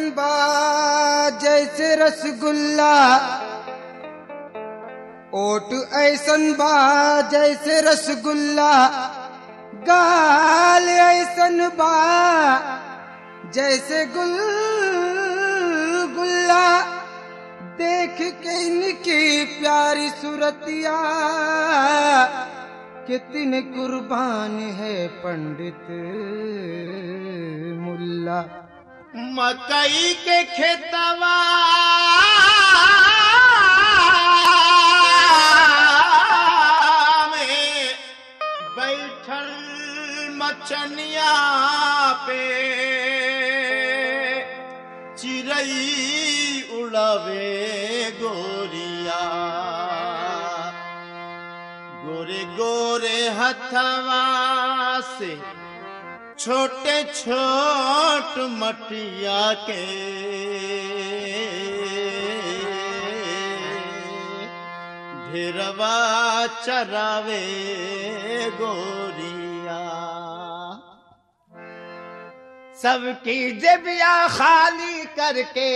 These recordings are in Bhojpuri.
बा जैसे रसगुल्ला ओट ऐसन बा जैसे रसगुल्ला गाल ऐसन बा जैसे गुल गुल्ला देख के इनकी प्यारी सूरतिया कितने कुर्बान है पंडित मुल्ला मकई के खेतवा में बैठल मचनिया पे चिड़ई उड़ावे गोरिया गोरे गोरे हथवा से छोटे छोट मटिया के ढेरवा चरावे गोरिया सबकी जबिया खाली करके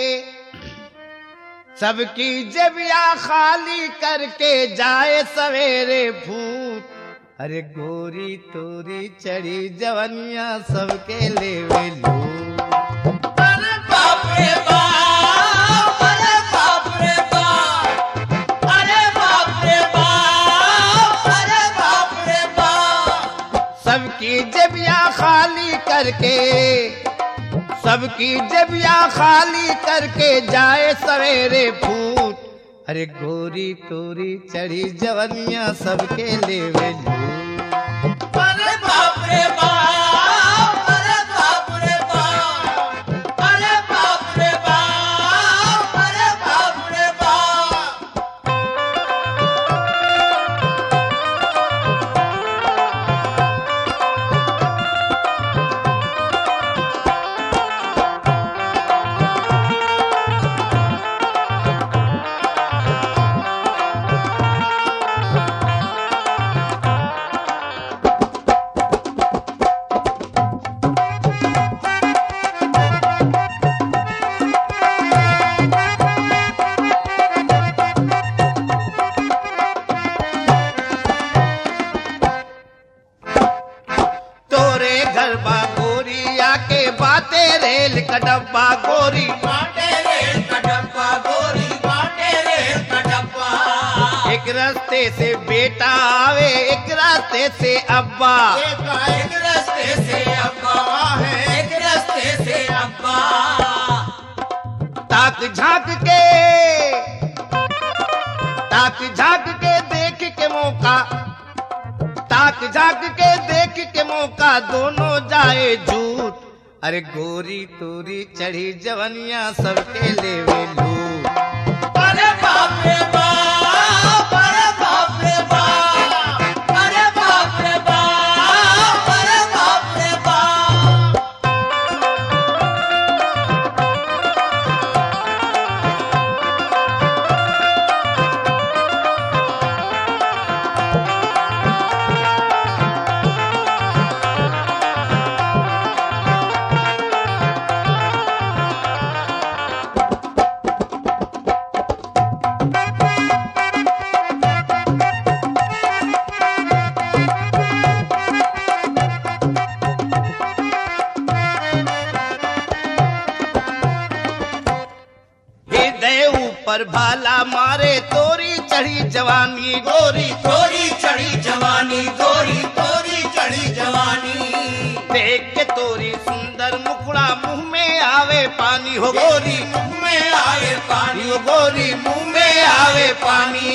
सबकी जबिया खाली करके जाए सवेरे भूत अरे गोरी तोरी चढ़ी जवनिया सबके लेवे लू अरे बाप रे बाप अरे बाप रे बाप अरे बाप रे बाप अरे बाप रे बाप सबकी जबिया खाली करके सबकी जबिया खाली करके जाए सवेरे भूत अरे गोरी तोरी चढ़ी जवनिया सबके लेवे लू अरे बाप रे बाप अरे बाप रे बाप अरे बाप रे बाप अरे बाप रे बाप तोरे घर बा गोरी आके बाते रेल का डब्बा गोरी बाटे रेल का डब्बा गोरी बाटे रेल का डब्बा एक रास्ते से बेटा आवे एक रास्ते से अब्बा एक एक रास्ते से अब्बा है एक रास्ते से अब्बा ताक झांक के ताक झांक के देख के मौका ताक झांक के देख के मौका दोनों जाए झूठ अरे गोरी तोरी चढ़ी जवनिया सबके लेवे लूट अरे बाप रे बाप अरे बाप रे बाप अरे बाप रे बाप अरे बाप रे बाप हृदय ऊपर भाला मारे तोरी चढ़ी जवानी गोरी तोरी चढ़ी जवानी गोरी तोरी चढ़ी जवानी देख के तोरी सुंदर मुखड़ा मुंह में आवे पानी हो गोरी मुंह में आए पानी हो गोरी मुंह में आवे पानी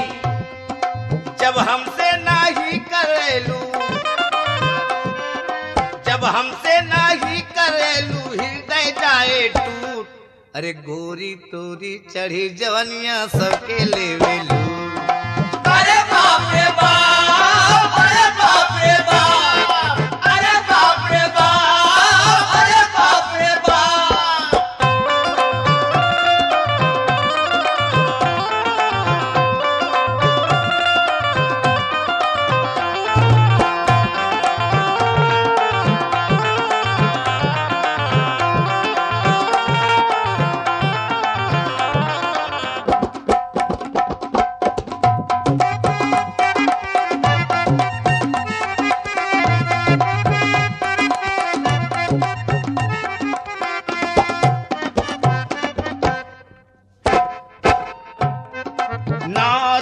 जब हमसे नाही करेलू जब हमसे नाही करेलू हृदय जाए टूट अरे गोरी तोरी चढ़ी जवनिया सबके लेवे लू अरे बाप रे बाप अरे बाप रे बाप अरे बाप रे बाप अरे बाप रे बाप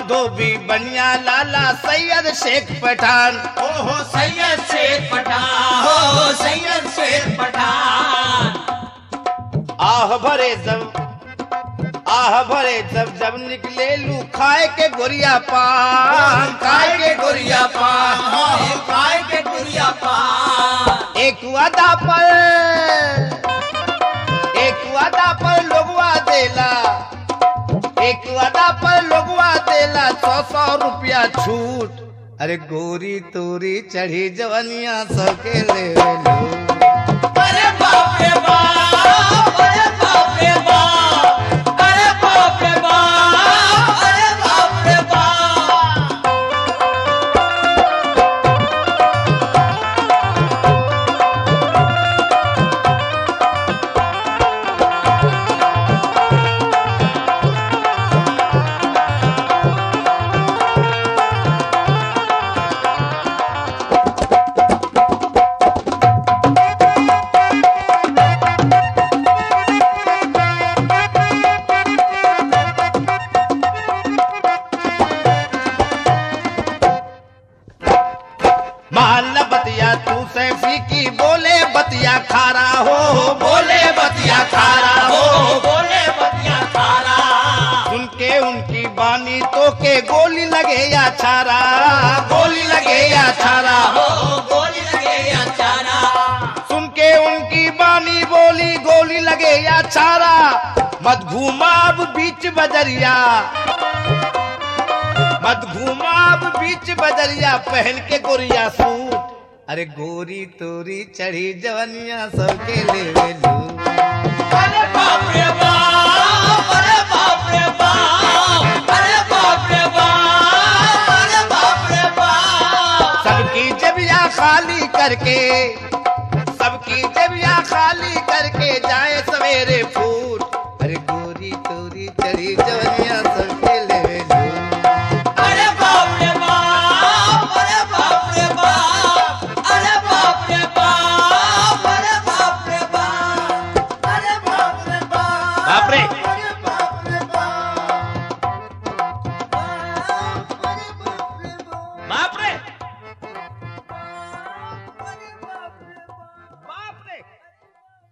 धोबी बनिया लाला सैयद शेख पठान ओहो सैयद शेख पठान हो सैयद शेख पठान आह भरे जब आह भरे जब जब निकले लू खाए के गोरिया पान काय के गुरिया पान हो काय के गुरिया पान एक वादा पर एक वादा पर लोगवा देला एक वादा पर लोगवा देला सौ सौ रुपया छूट अरे गोरी तोरी चढ़ी जवनिया सबके ले लो अरे बाप रे बाप अरे बाप रे बाप अरे बाप रे बाप अरे बाप रे बाप महल बतिया तू सैफी की बोले बतिया खारा हो बोले बतिया खारा हो बोले बतिया खारा सुन के उनकी बानी तो के गोली लगे या छारा गोली लगे या छारा हो गोली लगे अचारा सुन के उनकी बानी बोली गोली लगे या छारा मत घूमा अब बीच बजरिया मत घूमा अब बीच बजरिया पहन के गोरिया सूट अरे गोरी तोरी चढ़ी जवनिया सबके ले लू अरे बाप रे बाप अरे बाप रे बाप अरे बाप रे बाप अरे बाप रे बाप सबकी जबिया खाली करके